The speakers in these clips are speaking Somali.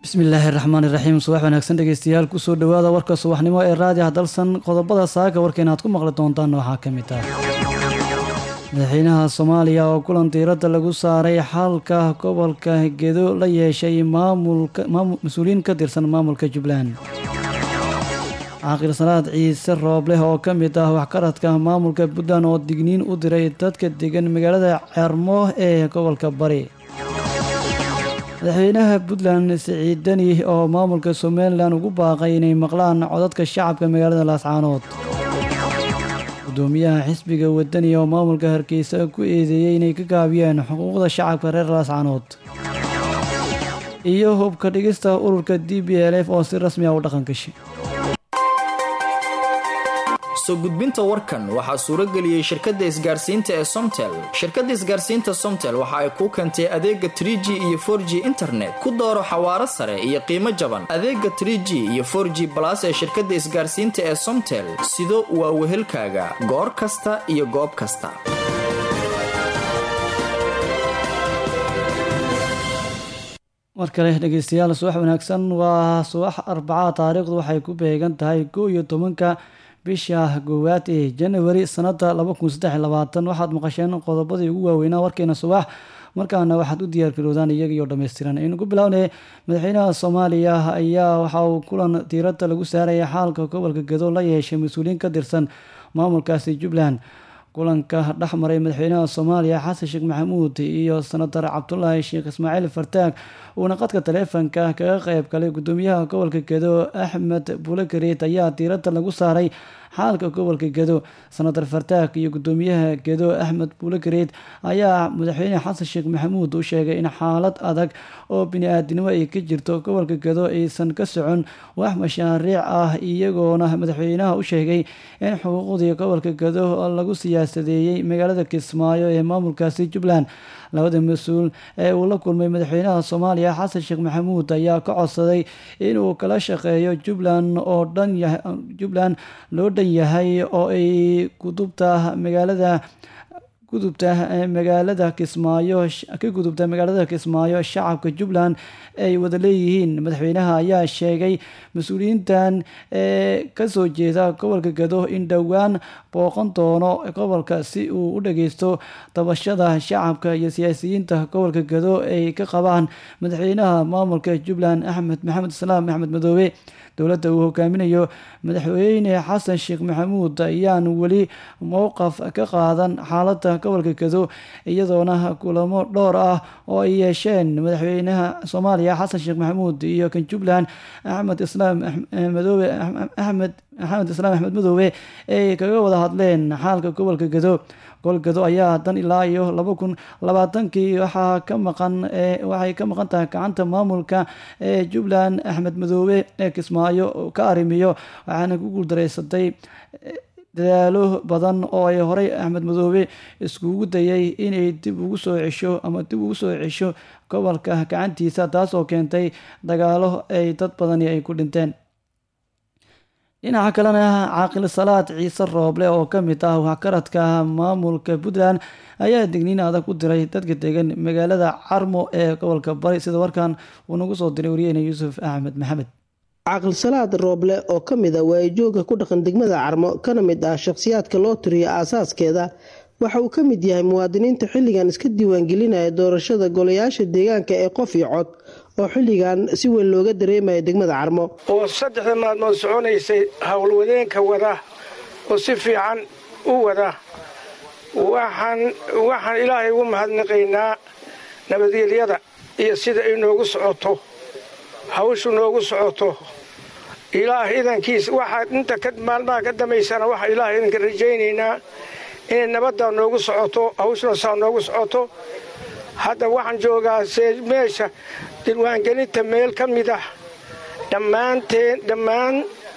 bismillaahi raxmaan iraxiim subax wanaagsan dhegeystayaal kusoo dhowaada warka subaxnimo ee raadiah dalsan qodobada saaka warkeena aad ku maqli doontaan waxaa ka mid ah madaxweynaha soomaaliya oo kulan diiradda lagu saaray xalka gobolka gedo la yeeshay mas-uuliyiin ka tirsan maamulka jubbaland caaqil salaad ciise roobleh oo ka mid ah waxkaradka maamulka puntland oo digniin u diray dadka degan magaalada ceermo ee gobolka bari madaxweynaha puntland siciid deni oo maamulka somalilan ugu baaqay inay maqlaan codadka shacabka magaalada laascaanood gudoomiyaha xisbiga wadani oo maamulka hargeysa ku eedeeyey inay ka gaabiyeen xuquuqda shacabka reer laascaanood iyo hubka dhigista ururka d b l f oo si rasmi ah u dhaqan gashay soo gudbinta warkan waxaa suuro geliyey shirkadda isgaarsiinta ee somtel shirkadda isgaarsiinta somtel waxa ay kuu keentay adeega tr g iyo for g internet ku dooro xawaaro sare iyo qiimo jaban adeega tr g iyo for g balas ee shirkadda isgaarsiinta ee somtel sido waa wehelkaaga goor kasta iyo goob kasta mar kale dhegeystayaal subax wanaagsan waa subax arbacaa taariikhdu waxay ku beegan tahay kow iyo tobanka bisha koowaad ee janawari sanada waxaad maqasheen qodobadii ugu waaweynaa warkeena subax markaana waxaad u diyaargaroodaan iyagiyo dhammaystiran aynu ku bilownay madaxweynaha soomaaliya ayaa waxa uu kulan diiradda lagu saaraya xaalka gobolka gado la yeeshay mas-uuliyiin ka tirsan maamulkaasi jubbaland kulanka dhexmaray madaxweynaha soomaaliya xasan sheekh maxamuud iyo senatar cabdulaahi sheekh ismaaciil fartaag uuna qadka taleefonka kaga qeyb galay gudoomiyaha gobolka gedo axmed buulagareed ayaa diiradda lagu saaray xaalka gobolka gedo senatar fartaag iyo gudoomiyaha gedo axmed buulagareed ayaa madaxweyne xasan sheekh maxamuud u sheegay in xaalad adag oo bini-aadinimo ay ka jirto gobolka gedo aysan ka socon wax mashaariic ah iyagoona madaxweynaha u sheegay in xuquuqdii gobolka gedo lagu siyaasadeeyey magaalada kismaayo ee maamulkaasi jubbaland labada mas-uul ee uu la kulmay madaxweynaha soomaaliya xasan sheekh maxamuud ayaa ka codsaday inuu kala shaqeeyo jubbaland oo dhan jubbaland loo dhan yahay oo ay gudubta magaalada gudubta magaalada kismaayo ka gudubta magaalada kismaayo shacabka jubbaland ay wada leeyihiin madaxweynaha ayaa sheegay mas-uuliyiintan ee kasoo jeeda gobolka gado in dhowaan booqan doono gobolka si uu u dhageysto dabashada shacabka iyo siyaasiyiinta gobolka gado ay ka qabaan madaxweynaha maamulka jubbaland axmed maxamed islaam axmed madoobe dowladda uu hogaaminayo madaxweyne xasan sheekh maxamuud ayaan weli mowqaf ka qaadan xaaladda gobolka gado iyadoona kulamo dhowr ah oo ay yeesheen madaxweynaha soomaaliya xasan sheekh maxamuud iyo kan jubbaland axmed islaam madoobe axmed maxamed islaam axmed madoobe ay kaga wada hadleen xaalka gobolka gado gobolgado ayaa dan ilaa iyo laba kun labaatankii waxaa ka maqan waxay ka maqan tahay gacanta maamulka ee jubbaland axmed madoobe ee kismaayo ka arrimiyo waxaana ku guuldareysatay dadaalo badan oo ay horey axmed madoobe iskugu dayay inay dib ugu soo cesho ama dib ugu soo cesho gobolka gacantiisa taas oo keentay dagaalo ay dad badani ay ku dhinteen dhinaca kalena caaqil salaad ciise rooble oo ka mid ah waxkaradka maamulka puntland ayaa digniin adag u diray dadka degan magaalada carmo ee gobolka bari sida warkan uu nagu soo diray wariyeyne yuusuf axmed maxamed caaqil salaad rooble oo ka mid a waayijooga ku dhaqan degmada carmo kana mid ah shakhsiyaadka loo tiriyo aasaaskeeda waxa uu ka mid yahay muwaadiniinta xilligan iska diiwaangelinaya doorashada golayaasha deegaanka ee qof iyo cod oo xilligan si weyn looga dareemaya degmada carmo oo saddexda maalmood soconaysay howlwadeenka wada oo si fiican u wada waxaan ilaahay ugu mahadnaqaynaa nabadgelyada iyo sida ay noogu socoto hawshu noogu socoto ilaah idankiisa waxaa inta maalmaha ka dambaysana waxaa ilaah idanka rajaynaynaa inay nabaddaa noogu socoto hawshuna saa noogu socoto hadda waxaan joogaa meesha dilwaangelinta meel ka mid ah dhammaanteen dhammaan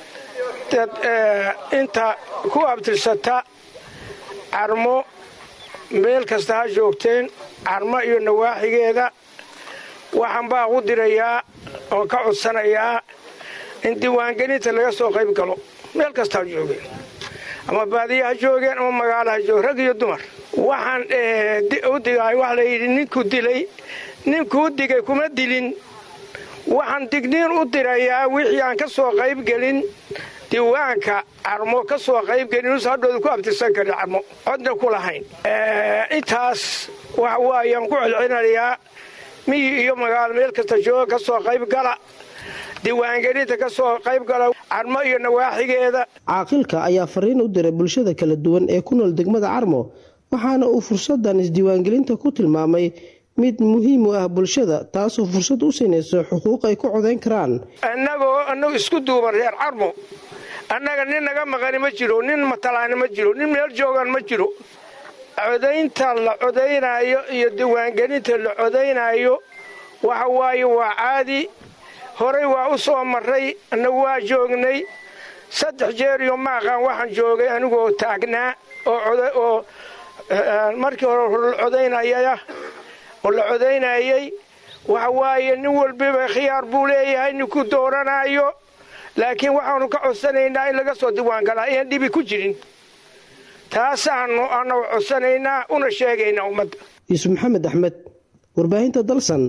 inta ku abtirsata carmo meel kasta ha joogteen carmo iyo nawaaxigeeda waxaan baa u dirayaa oo ka codsanayaa in diiwaangelinta laga soo qayb galo meel kasta ha joogeen ama baadiya ha joogeen ama magaalo ha joogeen rag iyo dumar waxaan u digaay waxa layidhi ninkuu dilay ninkuu digay kuma dilin waxaan digniin u dirayaa wixii aan ka soo qaybgelin diiwaanka carmo ka soo qaybgelin us hadhooda ku abtirsan karin carmo codna ku lahayn intaas waxa waayaan ku celcelinayaa miyi iyo magaalo meel kasta jooga ka soo qaybgala diiwaangelinta ka soo qaybgala carmo iyo nawaaxigeeda caaqilka ayaa fariin u diray bulshada kala duwan ee ku nool degmada carmo waxaana uu fursadan isdiiwaangelinta ku tilmaamay mid muhiim u ah bulshada taasoo fursad u siinayso xuquuq ay ku codayn karaan annagoo annagu isku duuban reer carmo annaga nin naga maqani ma jiro nin matalaani ma jiro nin meel joogan ma jiro codaynta la codaynaayo iyo diiwaangelinta la codaynaayo waxa waaye waa caadi horay waa u soo marray annagu waa joognay saddex jeer iyo maaqaan waxaan joogay anigoo taagnaa oo markii hore la codaynayaya oo la codaynayay waxa waaye nin walbiba khiyaar buu leeyahay ninku dooranayo laakiin waxaanu ka codsanaynaa in laga soo diiwaangalaa ayaan dhibi ku jirin taasaanu anagu codsanaynaa una sheegaynaa ummadda yuusuf maxamed axmed warbaahinta dalsan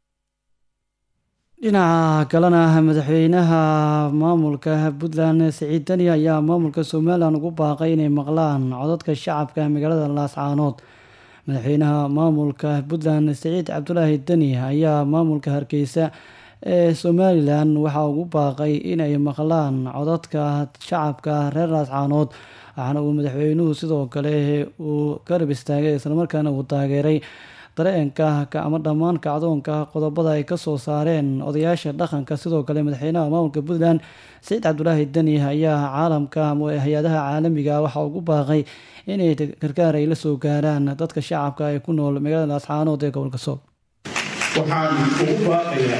dhinaca kalena madaxweynaha maamulka puntland siciid deni ayaa maamulka somalilan ugu baaqay inay maqlaan codadka shacabka magaalada laascaanood madaxweynaha maamulka puntland siciid cabdulaahi deni ayaa maamulka hargeysa ee somalilan waxaa ugu baaqay inay maqlaan codadka shacabka reer laascaanood waxaana uu madaxweynuhu sidoo kale uu garab istaagay islamarkaana uu taageeray dareenka ama dhammaan kacdoonka qodobada ay kasoo saareen odayaasha dhaqanka sidoo kale madaxweynaha maamulka puntland saciid cabdulaahi deni ayaa caalamka ama hay-adaha caalamiga waxaa ugu baaqay inay gargaar ay la soo gaaraan dadka shacabka ee ku nool magaalada laascaanood ee gobolka sool waxaan ugu baaqayaa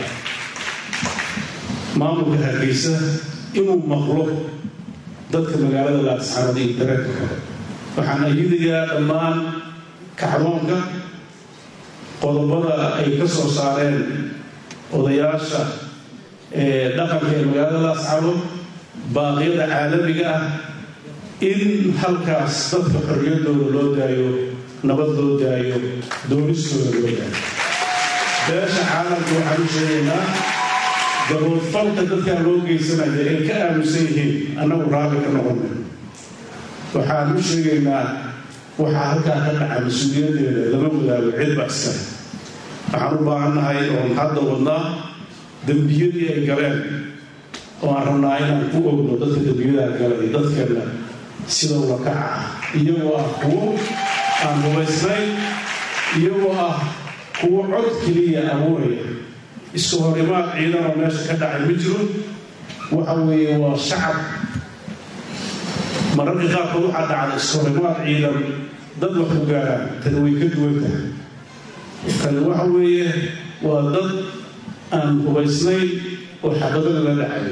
maamulka hargeysa inuu maqlo dadka magaalada laascaanood iyo dareenka kale waxaan ayadayaa dhammaan kacdoonka qodobada ay ka soo saareen odayaasha dhaqanka ee magaalada laascaanood baaqyada caalamiga ah in halkaas dadka xorriyaddooda loo daayo nabad loo daayo doonistooda loo daayo beesha caalamka waxaan u sheegaynaa daboolfalka dadkaa loo geysanaya ay ka aaminsan yihiin annagu raalli ka noqona waxaan u sheegaynaa waxaa halkaa ka dhaca mas-uuliyaddeeda lama wadaago cidba iskale waxaan u baahannahay oon hadda wadnaa dembiyadii ay galeen oo aan rabnaa inaan ku ogno dadka dembiyadaa galay dadkeenna sida ula kaca ah iyagoo ah kuwo aan rubaysnayn iyagoo ah kuwo cod keliya abuuraya isku horimaad ciidanoo meesha ka dhacay ma jiro waxa weeye waa shacab mararka qaarkood waxaa dhacda isku horimaad ciidan dad wax ku gaaraan tani way ka duwan tahay tani waxa weeye waa dad aan hubaysnayn oo xabadada la dhacayo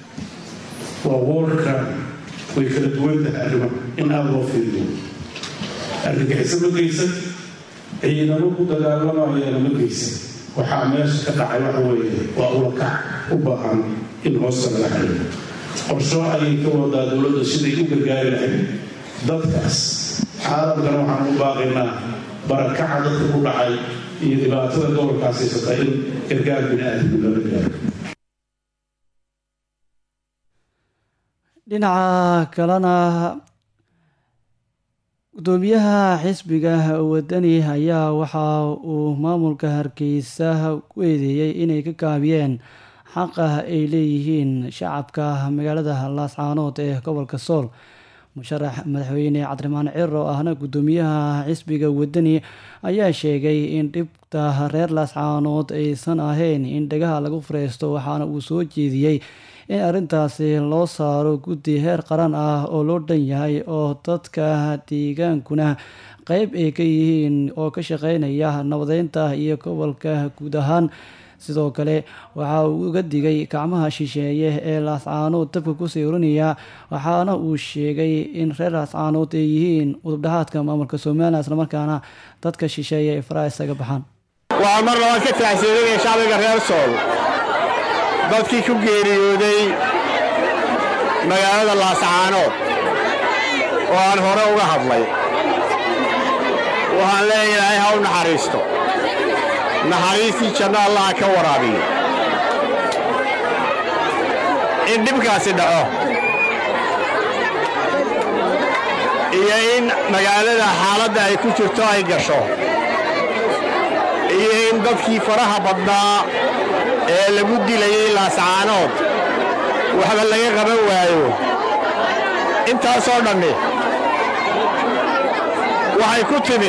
waa warcram way kala duwan tahay arrimaha in aada loo fiiriyo argagixiso ma geysan ciidamo ku dagaalamayana ma geysan waxaa meesha ka dhacay waxa weeye waa ulakac u baahan in hoosta laga xayo qorsho ayay ka wadaa dowladda siday u gargaari lahayd dadkaas caalamkana waxaan u baaqaynaa barakaca dadka ku dhacay iyo dhibaatada gobolkaas haysata in gargaar bini-aadamku lala gaaro dhinaca kalena gudoomiyaha xisbiga wadani ayaa waxa uu maamulka hargeysa ku eedeeyey inay ka kaabiyeen xaqa ay leeyihiin shacabka magaalada laascaanood ee gobolka sool musharax madaxweyne cabdiraxmaan ciro ahna gudoomiyaha xisbiga wadani ayaa sheegay in dhibta reer laascaanood aysan ahayn in dhagaha lagu fureysto waxaana uu soo jeediyey in arrintaasi loo saaro guddi heer qaran ah oo loo dhan yahay oo dadka deegaankuna qeyb ay ka yihiin oo ka shaqeynaya nabadeynta iyo gobolka guud ahaan sidoo kale waxa uu uga digay gacmaha shisheeye ee laascaanood dabka kusii oranaya waxaana uu sheegay in reer laascaanood ay yihiin udubdhahaadka maamulka somalilan islamarkaana dadka shisheeye ay faraha isaga baxaan waxaa mar labaad ka taxsiirinaya shacbiga reer sool dadkii ku geeriyooday magaalada laascaanood oo aan hore uga hadlay waxaan leeyahay ha u naxariisto naxariistii janno allaha ka waraabiyo in dhibkaasi dhaco iyo in magaalada xaaladda ay ku jirto ay gasho iyo in dadkii faraha badnaa ee lagu dilayay laascaanood waxba laga qaban waayo intaasoo dhammi waxay ku timi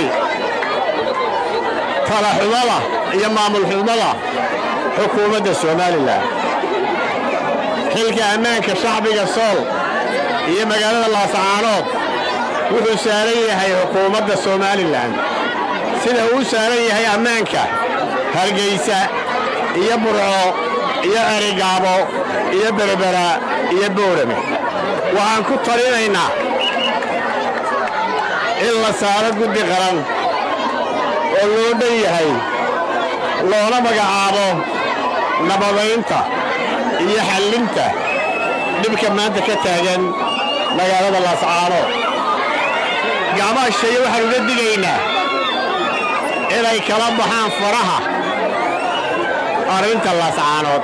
talaxumada iyo maamulxumada xukuumadda somalilan xilka ammaanka shacbiga sool iyo magaalada laascaanood wuxuu saaran yahay xukuumadda somalilan sida uu saaran yahay ammaanka hargaysa iyo burco iyo erigaabo iyo berbera iyo boorame waxaan ku talinaynaa in la saaro guddi qaran oo loo dhan yahay loona magacaabo nabadaynta iyo xallinta dhibka maanta ka taagan magaalada laascaanood gacmaha sheeye waxaan uga digaynaa inay kala baxaan faraha arrinta laascaanood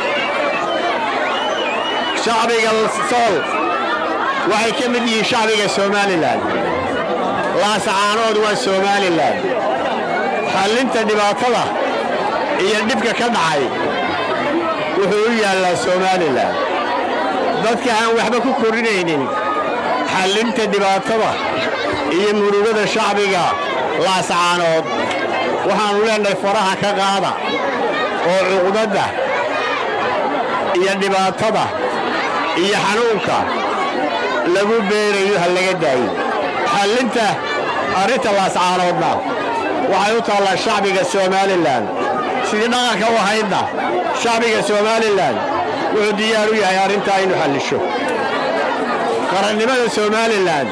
shacbiga sool waxay ka mid yihiin shacbiga somalilan laascaanood waa somalilan xallinta dhibaatada iyo dhibka ka dhacay wuxuu u yaallaa somalilan dadka aan waxba ku kordhinaynin xallinta dhibaatada iyo murugada shacbiga laascaanood waxaannu leenahay faraha ka qaada oo cuqdadda iyo dhibaatada iyo xanuunka lagu beerayo ha laga daayo xallinta arrinta laascaanoodna waxay u taallaa shacbiga somalilan sidii dhaqanka u ahaydna shacbiga somalilan wuxuu diyaar u yahay arrintaa inu xallisho qarannimada somalilan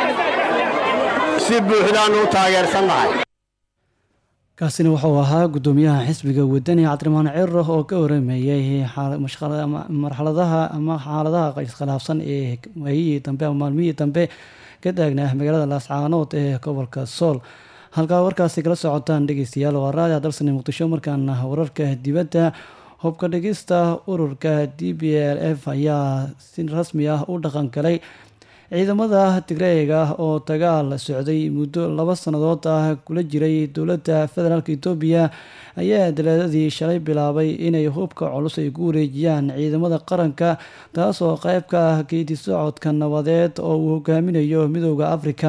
si buuxdaannu u taageersannahay kaasina wuxuu ahaa guddoomiyaha xisbiga wadani cabdiramaan ciro oo ka warameeyey marxaladaha ama xaaladaha iskhilaafsan ee waayihii dambe ama maalmihii dambe ka taagnaa magaalada laascaanood ee gobolka sool halkaa warkaasi kala socotaan dhegeystayaal waa raadi dalsani muqdisho markaana wararka dibadda hubka dhigista ururka d b l f ayaa si rasmi ah u dhaqan galay ciidamada tigreega oo dagaal socday muddo laba sannadood ah kula jiray dowladda federaalk etoobiya ayaa daleedadii shalay bilaabay inay hubka culus ay ku wareejiyaan ciidamada qaranka taasoo qayb ka ah geedi socodka nabadeed oo uu hogaaminayo midooda afrika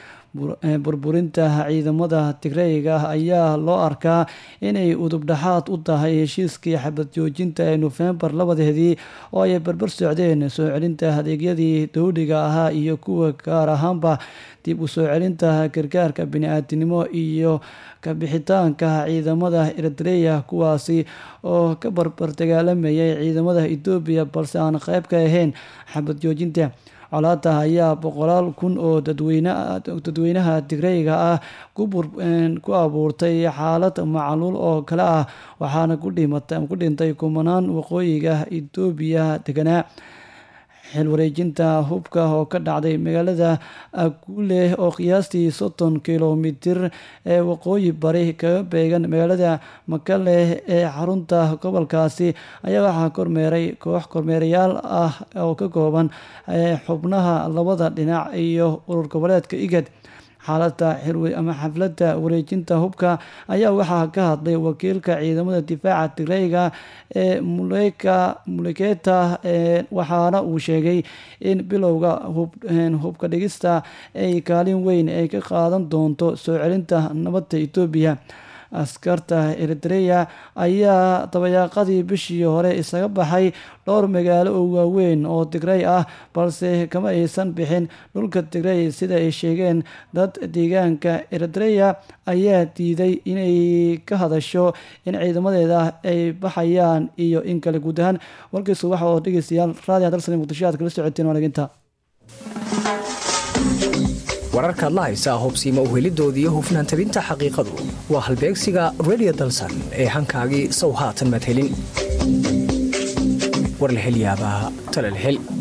burburinta ciidamada tigreega ayaa loo arkaa inay udubdhaxaad u tahay heshiiskii xabad joojinta ee nofembar labadeedii oo ay barbar socdeen soo celinta adeegyadii dowliga ahaa iyo kuwa gaar ahaanba dib u soo celinta gargaarka bini-aadinimo iyo kabixitaanka ciidamada eritreya kuwaasi oo ka barbar dagaalamayay ciidamada etoobiya balse aan qayb ka ahayn xabad joojinta colaada ayaa boqolaal kun oo dadweynaha tigreyga ah ku abuurtay xaalad macluul oo kale ah waxaana ku dhintay kumanaan waqooyiga etoobiya deganaa xil wareejinta hubka oo ka dhacday magaalada aguule oo qiyaastii soddon kilomitir ee waqooyi bari kaga beegan magaalada makale ee xarunta gobolkaasi ayaa waxaa kormeeray koox kormeerayaal ah oo ka kooban xubnaha labada dhinac iyo urur goboleedka igad xaalada ama xafladda wareejinta hubka ayaa waxaa ka hadlay wakiilka ciidamada difaaca tigreyga ee muleketa waxaana uu sheegay in bilowga hubka dhigista ay kaalin weyn ay ka qaadan doonto soo celinta nabadda etoobiya askarta eritreya ayaa dabayaaqadii bishii hore isaga baxay dhowr magaalo oo waaweyn oo tigrey ah balse kama aysan bixin dhulka tigrey sida ay sheegeen dad deegaanka eritreya ayaa diiday inay ka hadasho in ciidamadeeda ay baxayaan iyo in kale guud ahaan warkiisu waxa oo dhegeystayaal raadiga dalsani muqdisho aad kala socoteen waanaginta wararkaad la haysaa hubsiima uhelidoodii hufnaan tabinta xaqiiqadu waa halbeegsiga redio dalsan ee hankaagii sow haatan maad helin war la hel yaabaa tale la hel